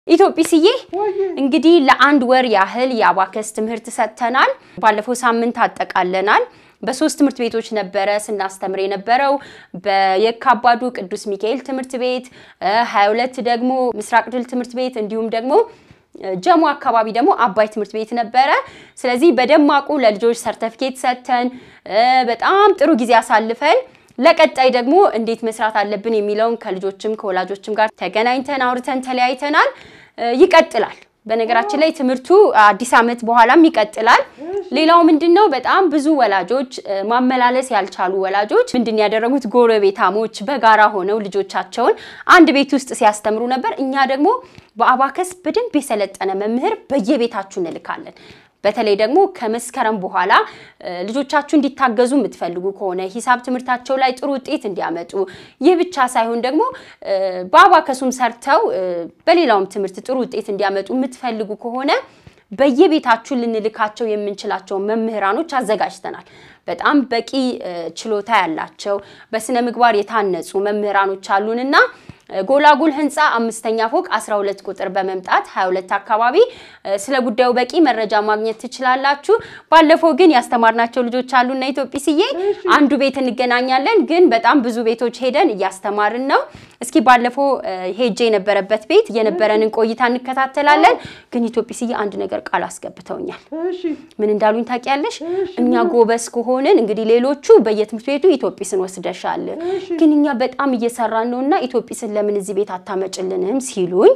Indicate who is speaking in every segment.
Speaker 1: ኢትዮጲስዬ እንግዲህ ለአንድ ወር ያህል የአባከስ ትምህርት ሰጥተናል። ባለፈው ሳምንት አጠቃለናል። በሶስት ትምህርት ቤቶች ነበረ ስናስተምር የነበረው በየካባዱ ቅዱስ ሚካኤል ትምህርት ቤት፣ 22 ደግሞ ምስራቅ ድል ትምህርት ቤት እንዲሁም ደግሞ ጀሞ አካባቢ ደግሞ አባይ ትምህርት ቤት ነበረ። ስለዚህ በደማቁ ለልጆች ሰርተፊኬት ሰጥተን በጣም ጥሩ ጊዜ አሳልፈን ለቀጣይ ደግሞ እንዴት መስራት አለብን የሚለውን ከልጆችም ከወላጆችም ጋር ተገናኝተን አውርተን ተለያይተናል። ይቀጥላል። በነገራችን ላይ ትምህርቱ አዲስ ዓመት በኋላም ይቀጥላል። ሌላው ምንድን ነው? በጣም ብዙ ወላጆች ማመላለስ ያልቻሉ ወላጆች ምንድን ያደረጉት ጎረቤታሞች በጋራ ሆነው ልጆቻቸውን አንድ ቤት ውስጥ ሲያስተምሩ ነበር። እኛ ደግሞ በአባከስ በደንብ የሰለጠነ መምህር በየቤታችሁ እንልካለን። በተለይ ደግሞ ከመስከረም በኋላ ልጆቻችሁ እንዲታገዙ የምትፈልጉ ከሆነ ሂሳብ ትምህርታቸው ላይ ጥሩ ውጤት እንዲያመጡ፣ ይህ ብቻ ሳይሆን ደግሞ በአባከሱም ሰርተው በሌላውም ትምህርት ጥሩ ውጤት እንዲያመጡ የምትፈልጉ ከሆነ በየቤታችሁ ልንልካቸው የምንችላቸውን መምህራኖች አዘጋጅተናል። በጣም በቂ ችሎታ ያላቸው በስነ ምግባር የታነጹ መምህራኖች አሉንና ጎላጉል ህንፃ አምስተኛ ፎቅ 12 ቁጥር በመምጣት 22 አካባቢ ስለ ጉዳዩ በቂ መረጃ ማግኘት ትችላላችሁ። ባለፈው ግን ያስተማርናቸው ልጆች አሉና ኢትዮጲስዬ አንዱ ቤት እንገናኛለን፣ ግን በጣም ብዙ ቤቶች ሄደን እያስተማርን ነው። እስኪ ባለፈው ሄጄ የነበረበት ቤት የነበረንን ቆይታ እንከታተላለን። ግን ኢትዮጲስዬ አንድ ነገር ቃል አስገብተውኛል። ምን እንዳሉኝ ታውቂያለሽ? እኛ ጎበዝ ከሆንን እንግዲህ ሌሎቹ በየትምህርት ቤቱ ኢትዮጲስን ወስደሻል፣ ግን እኛ በጣም እየሰራን ነውና ኢትዮጲስን ለምን እዚህ ቤት አታመጭልንም ሲሉኝ፣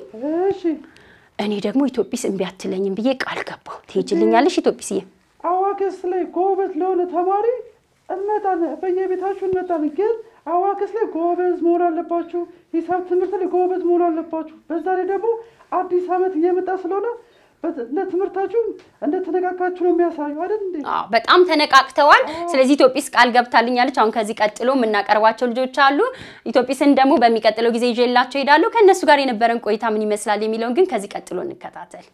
Speaker 1: እኔ ደግሞ ኢትዮጲስ እምቢ አትለኝም ብዬ ቃል ገባሁ። ትሄጂልኛለሽ ኢትዮጲስዬ?
Speaker 2: አዋከስ ላይ ጎበዝ ለሆነ ተማሪ እንመጣለን፣ በየቤታችሁ እንመጣለን። ግን አዋከስ ላይ ጎበዝ መሆን አለባችሁ። ሂሳብ ትምህርት ላይ ጎበዝ መሆን አለባችሁ። በዛ ላይ ደግሞ አዲስ ዓመት እየመጣ ስለሆነ ለትምህርታችሁ እንደተነቃቃችሁ ነው የሚያሳዩ አይደል እንዴ?
Speaker 1: በጣም ተነቃቅተዋል። ስለዚህ ኢትዮጲስ ቃል ገብታልኛለች። አሁን ከዚህ ቀጥሎ የምናቀርባቸው ልጆች አሉ። ኢትዮጲስን ደግሞ በሚቀጥለው ጊዜ ይዤላቸው ሄዳለሁ። ከእነሱ ጋር የነበረን ቆይታ ምን ይመስላል የሚለውን ግን ከዚህ ቀጥሎ እንከታተል።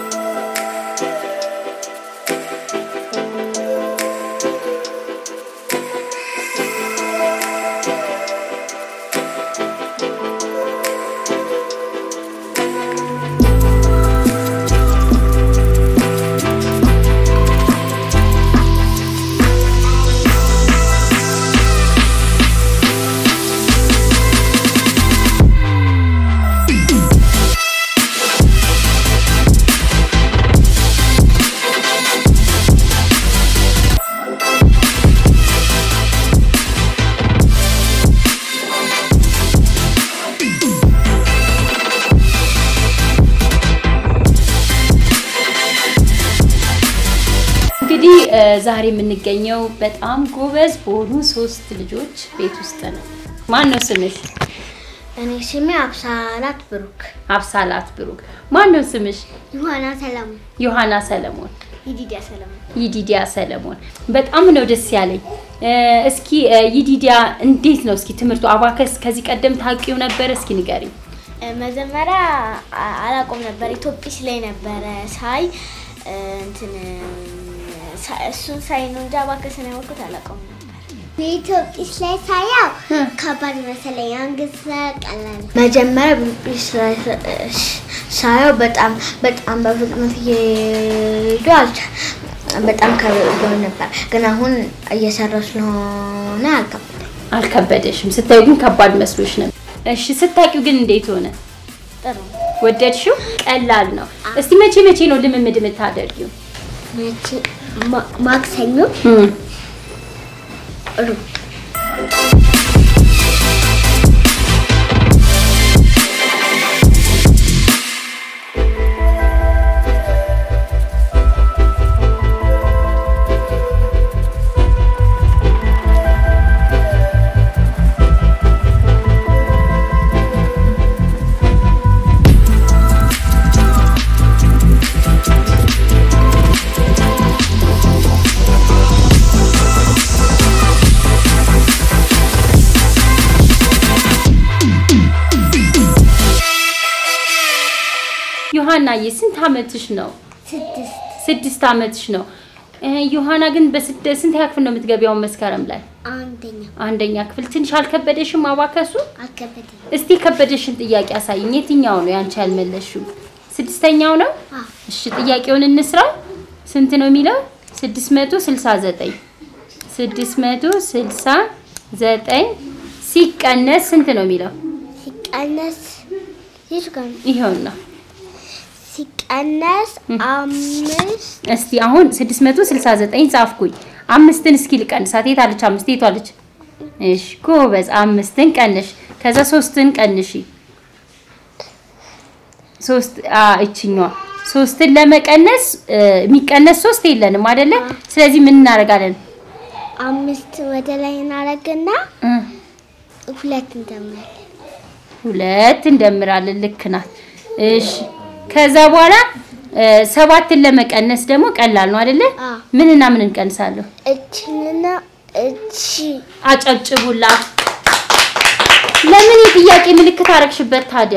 Speaker 1: እንግዲህ ዛሬ የምንገኘው በጣም ጎበዝ በሆኑ ሶስት ልጆች ቤት ውስጥ ነው። ማን ነው ስምሽ?
Speaker 3: እኔ ስሜ አብሳላት ብሩክ።
Speaker 1: አብሳላት ብሩክ። ማን ነው ስምሽ?
Speaker 3: ዮሐና ሰለሞን።
Speaker 1: ዮሐና ሰለሞን።
Speaker 3: ይዲዲያ ሰለሞን።
Speaker 1: ይዲዲያ ሰለሞን። በጣም ነው ደስ ያለኝ። እስኪ ይዲዲያ እንዴት ነው እስኪ ትምህርቱ አባከስ ከዚህ ቀደም ታውቂው ነበር? እስኪ ንገሪኝ።
Speaker 3: መጀመሪያ አላቆም ነበር ኢትዮጲስ ላይ ነበረ ሳይ እንትን እሱን ሳይ ነው እንጂ አባከስን ያወቅሁት አላውቀውም ነበር።
Speaker 4: በኢትዮጲስ ላይ ሳያው ከባድ መሰለኝ። አንግስ ቀላል
Speaker 3: መጀመሪያ በኢትዮጲስ ላይ ሳየው በጣም በጣም በፍጥነት እየሄዱ በጣም ከብዶ ነበር፣ ግን አሁን እየሰራሁ ስለሆነ አልከበደኝ
Speaker 1: አልከበደሽም? ስታዩ ግን ከባድ መስሎሽ ነበር። እሺ ስታቂው ግን እንዴት ሆነ?
Speaker 3: ጥሩ
Speaker 1: ወደድሽው? ቀላል ነው። እስቲ መቼ መቼ ነው ልምምድ የምታደርጊው?
Speaker 4: ማክሰኞ፣ ሩብ
Speaker 1: ዮሐናዬ ስንት አመትሽ ነው?
Speaker 4: ስድስት
Speaker 1: ስድስት አመትሽ ነው። ዮሐና ግን በስንት ክፍል ነው የምትገቢያው? መስከረም ላይ
Speaker 4: አንደኛ
Speaker 1: አንደኛ ክፍል። ትንሽ አልከበደሽም አባከሱ?
Speaker 4: አልከበደኝ።
Speaker 1: እስቲ የከበደሽን ጥያቄ አሳይኝ። የትኛው ነው ያንቺ ያልመለሽው? ስድስተኛው ነው። እሺ ጥያቄውን እንስራው። ስንት ነው የሚለው? 669 669 ሲቀነስ ስንት ነው የሚለው?
Speaker 4: ሲቀነስ የቱ ጋር ነው?
Speaker 1: ይኸውና
Speaker 4: ሲቀነስ አምስት
Speaker 1: እስቲ አሁን 669 ጻፍኩኝ። አምስትን እስኪ ልቀንሳት። የት አለች አምስት? የት አለች? እሺ ጎበዝ። አምስትን ቀንሽ። ከዛ ሶስትን ቀንሺ። ሶስት አ እችኛዋ ሶስትን ለመቀነስ እ፣ የሚቀነስ ሶስት የለንም አይደለ? ስለዚህ ምን እናደርጋለን?
Speaker 4: አምስት ወደ ላይ እናደርግና
Speaker 1: እ፣
Speaker 4: ሁለት እንደምናለን።
Speaker 1: ሁለት እንደምራለን። ልክ ናት። እሺ ከዛ በኋላ እ፣ ሰባትን ለመቀነስ ደግሞ ቀላል ነው አይደለ?
Speaker 4: አዎ።
Speaker 1: ምንና ምን እንቀንሳለሁ?
Speaker 4: እችንና እቺ
Speaker 1: አጨብጭቡላት። ለምን የጥያቄ ምልክት አረግሽበት ታዲያ?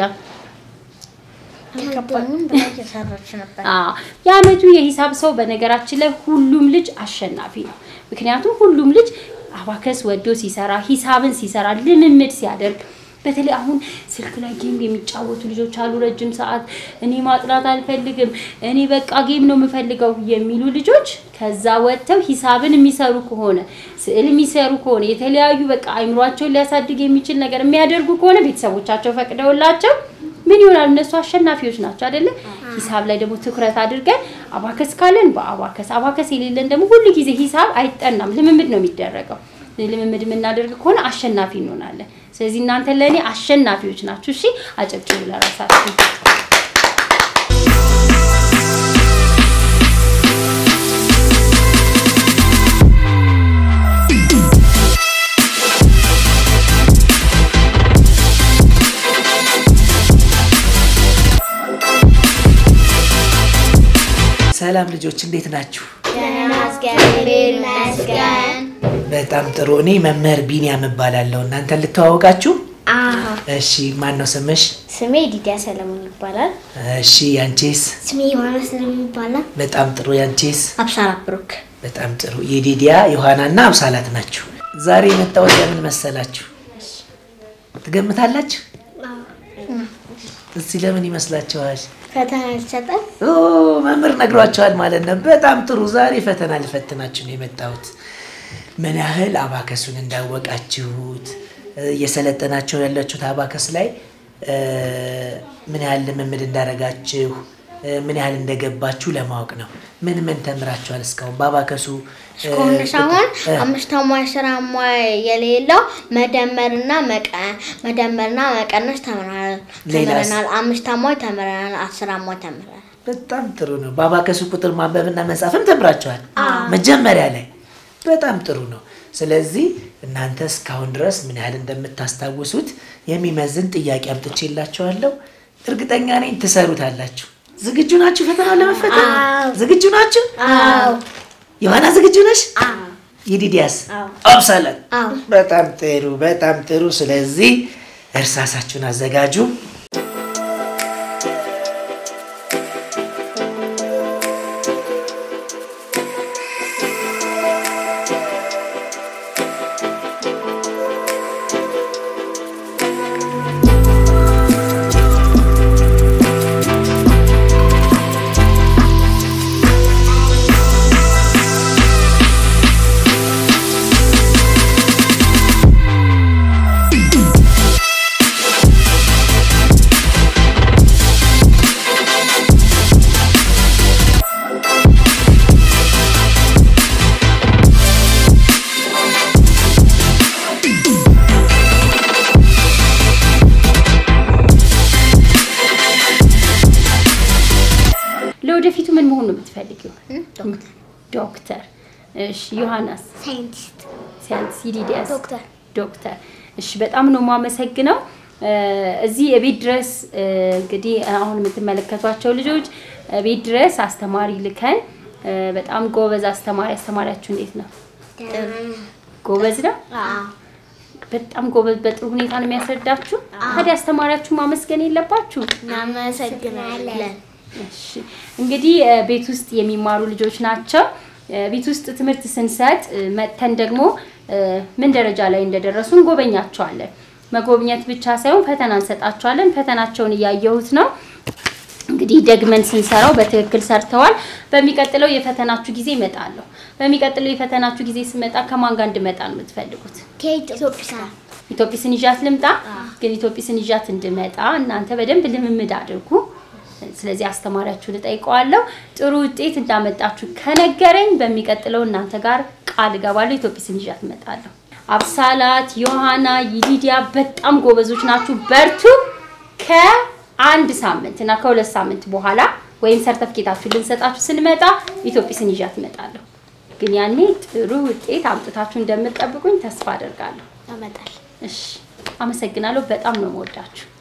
Speaker 3: አልገባኝም ብላ እየሰራች ነበር።
Speaker 1: አዎ የአመቱ የሂሳብ ሰው በነገራችን ላይ ሁሉም ልጅ አሸናፊ ነው። ምክንያቱም ሁሉም ልጅ አባከስ ወዶ ሲሰራ ሂሳብን ሲሰራ ልምምድ ሲያደርግ በተለይ አሁን ስልክ ላይ ጌም የሚጫወቱ ልጆች አሉ። ረጅም ሰዓት እኔ ማጥናት አልፈልግም፣ እኔ በቃ ጌም ነው የምፈልገው የሚሉ ልጆች ከዛ ወጥተው ሂሳብን የሚሰሩ ከሆነ ስዕል የሚሰሩ ከሆነ የተለያዩ በቃ አይምሯቸውን ሊያሳድግ የሚችል ነገር የሚያደርጉ ከሆነ ቤተሰቦቻቸው ፈቅደውላቸው ምን ይሆናል? እነሱ አሸናፊዎች ናቸው አይደለ? ሂሳብ ላይ ደግሞ ትኩረት አድርገን አባከስ ካለን በአባከስ አባከስ የሌለን ደግሞ ሁሉ ጊዜ ሂሳብ አይጠናም፣ ልምምድ ነው የሚደረገው። ልምምድ የምናደርግ ከሆነ አሸናፊ እንሆናለን። ስለዚህ እናንተ ለእኔ አሸናፊዎች ናችሁ። እሺ፣ አጨብጭቡ ለራሳችሁ።
Speaker 5: ሰላም ልጆች እንዴት ናችሁ?
Speaker 3: እግዚአብሔር ይመስገን።
Speaker 5: በጣም ጥሩ። እኔ መምህር ቢኒያም እባላለሁ። እናንተ ልተዋወቃችሁ? እሺ፣ ማን ነው ስምሽ?
Speaker 3: ስሜ ዲዲያ ሰለሞን ይባላል።
Speaker 5: እሺ፣ ያንቺስ?
Speaker 4: ስሜ ዮሐንስ ነው የሚባለው።
Speaker 5: በጣም ጥሩ። ያንቺስ?
Speaker 3: አብሳራ ብሩክ።
Speaker 5: በጣም ጥሩ። የዲዲያ ዮሐናና አብሳላት ናችሁ። ዛሬ የመጣሁት ለምን መሰላችሁ? ትገምታላችሁ? እስቲ ለምን ይመስላችኋል?
Speaker 3: ፈተና ይሰጣል።
Speaker 5: ኦ መምህር ነግሯቸዋል ማለት ነው። በጣም ጥሩ። ዛሬ ፈተና ልፈትናችሁ ነው የመጣሁት። ምን ያህል አባከሱን እንዳወቃችሁት እየሰለጠናችሁ ያላችሁት አባከስ ላይ እ፣ ምን ያህል ልምምድ እንዳረጋችሁ እ፣ ምን ያህል እንደገባችሁ ለማወቅ ነው። ምን ምን ተምራችኋል እስካሁን በአባከሱ እ፣
Speaker 3: እስካሁን ሳይሆን
Speaker 5: እ፣
Speaker 3: አምስት አሟይ ስራ አሟይ የሌለው መደመርና መቀ መደመርና መቀነስ ተምረናል
Speaker 5: ሌላስ?
Speaker 3: ተምረናል። አምስት አሟይ ተምረናል። አስር አሟይ ተምረናል።
Speaker 5: በጣም ጥሩ ነው። በአባከሱ ቁጥር ማንበብና መጻፍም ተምራችኋል መጀመሪያ ላይ። በጣም ጥሩ ነው። ስለዚህ እናንተ እስካሁን ድረስ ምን ያህል እንደምታስታውሱት የሚመዝን ጥያቄ አምጥቼላችኋለሁ። እርግጠኛ ነኝ ትሰሩታላችሁ። ዝግጁ ናችሁ? ፈተናው ለመፈተን ዝግጁ ናችሁ? ዮሐና ዝግጁ ነሽ? የዲዲያስ አብሳለን። በጣም ጥሩ፣ በጣም ጥሩ። ስለዚህ እርሳሳችሁን አዘጋጁ።
Speaker 1: ለወደፊቱ ምን መሆን ነው የምትፈልጊው? ዶክተር። እሺ ዮሐናስ?
Speaker 4: ሳይንቲስት
Speaker 1: ሳይንስ። ይዲዲያስ?
Speaker 3: ዶክተር።
Speaker 1: ዶክተር። እሺ በጣም ነው የማመሰግነው። እ፣ እዚህ ቤት ድረስ እ፣ እንግዲህ አሁን የምትመለከቷቸው ልጆች እ፣ ቤት ድረስ አስተማሪ ልከን እ፣ በጣም ጎበዝ አስተማሪ አስተማሪያችሁ እንዴት ነው? ጎበዝ ነው። በጣም ጎበዝ፣ በጥሩ ሁኔታ ነው የሚያስረዳችሁ። ታዲያ አስተማሪያችሁ ማመስገን የለባችሁ?
Speaker 3: እናመሰግናለን።
Speaker 1: እሺ እንግዲህ እ፣ ቤት ውስጥ የሚማሩ ልጆች ናቸው። እ፣ ቤት ውስጥ ትምህርት ስንሰጥ እ፣ መጥተን ደግሞ እ፣ ምን ደረጃ ላይ እንደደረሱ እንጎበኛቸዋለን። መጎብኘት ብቻ ሳይሆን ፈተና እንሰጣቸዋለን። ፈተናቸውን እያየሁት ነው። እንግዲህ ደግመን ስንሰራው በትክክል ሰርተዋል። በሚቀጥለው የፈተናችሁ ጊዜ እመጣለሁ። በሚቀጥለው የፈተናችሁ ጊዜ ስመጣ ከማን ጋር እንድመጣ ነው የምትፈልጉት?
Speaker 4: ከኢትዮጵያ
Speaker 1: ኢትዮጵስን ይዣት ልምጣ? ግን ኢትዮጵስን ይዣት እንድመጣ እናንተ በደንብ ልምምድ አድርጉ። ስለዚህ አስተማሪያችሁን እጠይቀዋለሁ። ጥሩ ውጤት እንዳመጣችሁ ከነገረኝ በሚቀጥለው እናንተ ጋር ቃል እገባለሁ። ኢትዮጵስን ይዣት እመጣለሁ። አብሳላት፣ ዮሐና፣ ይዲዲያ በጣም ጎበዞች ናችሁ። በርቱ። ከአንድ ሳምንት እና ከሁለት ሳምንት በኋላ ወይም ሰርተፍኬታችሁ ልንሰጣችሁ ስንመጣ ኢትዮጵስን ይዣት እመጣለሁ። ግን ያኔ ጥሩ ውጤት አምጥታችሁ እንደምትጠብቁኝ ተስፋ አደርጋለሁ።
Speaker 3: ያመጣል።
Speaker 1: እሺ፣ አመሰግናለሁ። በጣም ነው የምወዳችሁ።